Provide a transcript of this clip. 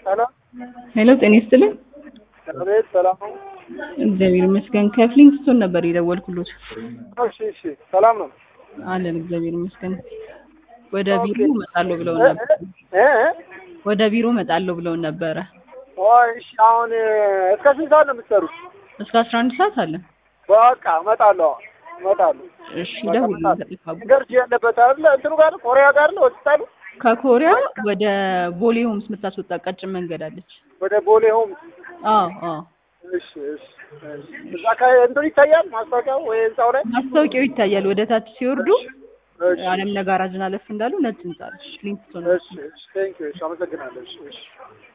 ሰላም ሄሎ ጤና ይስጥልኝ። አቤት፣ ሰላም ነው? እግዚአብሔር ይመስገን። ከፍሊንግስቶን ነበር የደወልኩሎት። እሺ፣ እሺ፣ ሰላም ነው? አለን እግዚአብሔር ይመስገን። ወደ ኦኬ። ቢሮ እመጣለሁ ብለው እ- ነበር። እ- እ? ወደ ቢሮ እመጣለሁ ብለው ነበረ። ወይ እሺ፣ አሁን እስከ ስንት ሰዓት ነው የምትሰሩት? እስከ አስራ አንድ ሰዓት አለን። በቃ እመጣለሁ፣ እመጣለሁ። እሺ በቃ ደውል እመጣለሁ። ገርጂ ያለበት አይደለ? እንትኑ ጋር ኮሪያ ጋር ነው ሆስፒታሉ። ከኮሪያ ወደ ቦሌ ሆምስ የምታስወጣ ቀጭን መንገድ አለች። ወደ ቦሌ ሆም። አዎ አዎ እሺ፣ እሺ፣ እሺ። እዛ አካባቢ እንትኑ ይታያል ማስታወቂያው ወይ ህንጻው ላይ? ማስታወቂያው ይታያል። ወደ ታች ሲወርዱ እሺ፣ አለም ነጋራጅን አለፍ እንዳሉ ነጭ ህንጻ አለች። ፍሊንግስቶን እሺ፣ እሺ። ቴንክ ዩ። እሺ፣ አመሰግናለሁ። እሺ፣ እሺ።